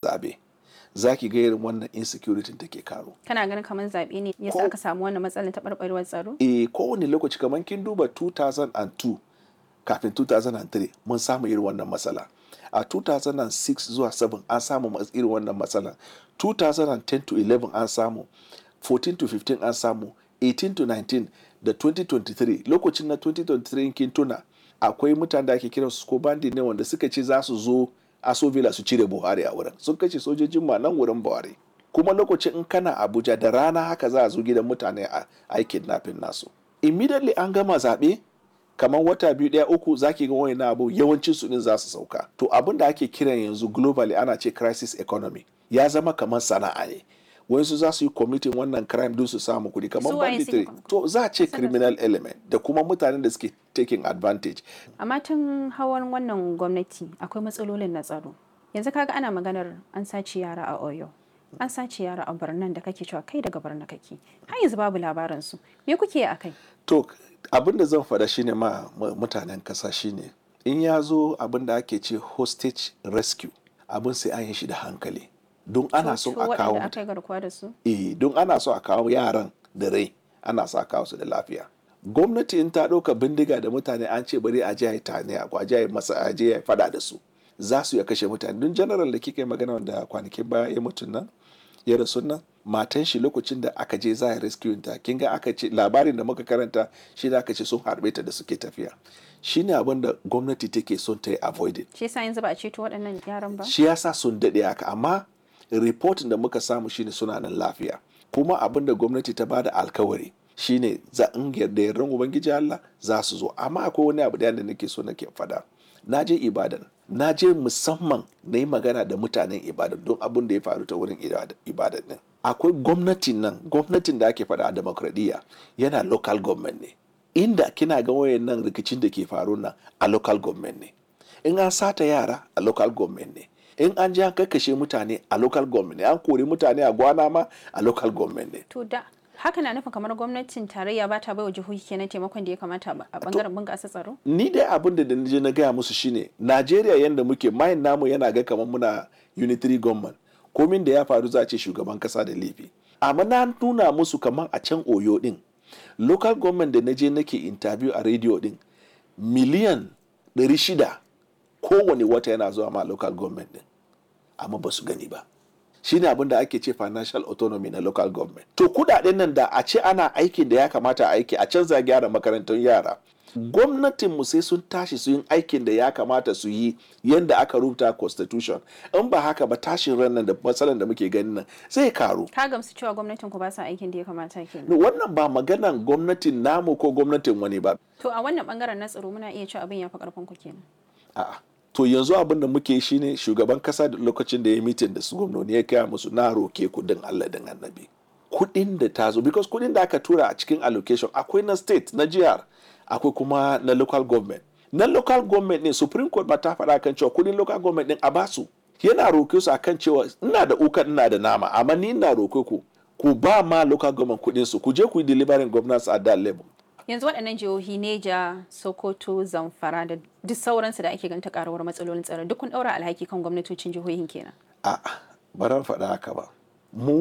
zabe za ki ga irin wannan insecurity take karo kana ganin kamar zaɓe ne yasa Ko- aka samu wannan matsalar taɓarɓarewar tsaro e kowane lokaci kamar kin duba 2002 kafin 2003 mun samu irin wannan matsala a 2006 zuwa 7 an samu mas- irin wannan matsala 2010 to 11 an samu 14 to 15 an samu 18 to 19 da 2023 lokacin na 2023 in kin tuna akwai mutane da ake kiran su ko bandi ne wanda suka ce za su zo aso villa su cire buhari a wurin sun kashe sojojin ma nan wurin buhari kuma lokacin in kana abuja da rana haka za a zo gidan mutane a aikin nafin nasu immediately an gama zaɓe kamar wata biyu ɗaya uku zaki ga wani abu yawancin su din za su sauka to abin da ake kiran yanzu globally ana ce crisis economy ya zama kamar sana'a ne wayansu za su yi committing wannan crime din su samu kuɗi kamar Su waye suke banditry committing? to za a ce criminal element da kuma mutanen da suke taking advantage amma tun hawan wannan gwamnati akwai matsalolin na tsaro yanzu kaga ana maganar an sace yara a oyo an sace yara a birnin da kake cewa kai daga birnin kake har yanzu babu labarin su me kuke a kai to abin da zan faɗa shine ma ma- mutanen ƙasa shine in ya zo abin da ake ce hostage rescue abin sai an yi shi da hankali don ana son a kawo waɗanda aka yi garkuwa da su eh don ana so a kawo yaran da rai ana so a kawo su da lafiya gwamnati in ta ɗauka bindiga da mutane an ce bari a je a yi tane a je a yi masa a je a yi fada da su za su ya kashe mutane don general da kika yi magana wanda kwanakin baya ya mutu nan ya rasu nan matan shi lokacin da aka je za a rescue ta kin ga aka ce labarin da muka karanta shi da aka ce sun harbe ta da suke tafiya shine abin da gwamnati take son ta yi avoided shi yasa yanzu ba a ceto waɗannan yaran ba shi yasa sun daɗe haka amma reportin da muka samu shine suna nan lafiya kuma abin da gwamnati ta bada alkawari shine za in yarda yardan ubangiji Allah za su zo amma akwai wani abu da nake so nake fada na je ibadan na je musamman na yi magana da mutanen ibadan don abin da ya faru ta wurin ibada- ibadan din akwai gwamnatin nan gwamnatin da ake fada a demokradiyya yana local government ne inda kina ga wayan nan rikicin da ke faru nan a local government ne in an sata yara a local government ne in an ji an kakkashe mutane a local government ne an kori mutane a gwana ma a local government ne to da haka na nufin kamar gwamnatin tarayya ba ta baiwa jihohi kenan taimakon da ya kamata ba a bangaren bunƙasa tsaro ni dai abin da na je na gaya musu shine najeriya yadda muke mayin namu yana ga kamar muna unitary government komin da ya faru za a ce shugaban kasa da laifi amma na nuna musu kamar a can oyo din local government da na je nake interview a radio din miliyan 600 kowane wata yana zuwa ma local government din amma ba su gani ba shine abin da ake ce financial autonomy na local government to kudaden nan da a ce ana aikin da ya kamata a aiki a canza gyara makarantun yara gwamnatin mu sai sun tashi su yin aikin da ya kamata su yi yadda aka rubuta constitution in ba haka ba tashin ran nan da matsalan da muke ganin nan zai karu ka gamsu cewa gwamnatin ku ba sa aikin da ya kamata kenan wannan ba maganan gwamnatin namu ko gwamnatin wani ba to a wannan bangaren na tsaro muna iya cewa abin ya fi karfin ku kenan A'a. To yanzu abin da muke yi shine shugaban kasa da lokacin da ya mitin da su gwamnoni ya kaya musu na roke kudin Allah din annabi. Kudin da ta zo, because kudin da aka tura a cikin allocation akwai na state, na jihar, akwai kuma na local government. Na local government ne Supreme Court ba ta faɗa kan cewa kudin local government din a basu. Yana roke su akan cewa ina da ukan ina da nama, amma ni ina roke ku ku ba ma local government kudin su, ku je ku yi delivering governance at that level. yanzu waɗannan jihohi neja sokoto zamfara da duk sauransu da ake ganin ta karuwar matsalolin tsaro duk kun ɗaura alhaki kan gwamnatocin jihohin kenan A'a, ba ran faɗa haka ba. Mu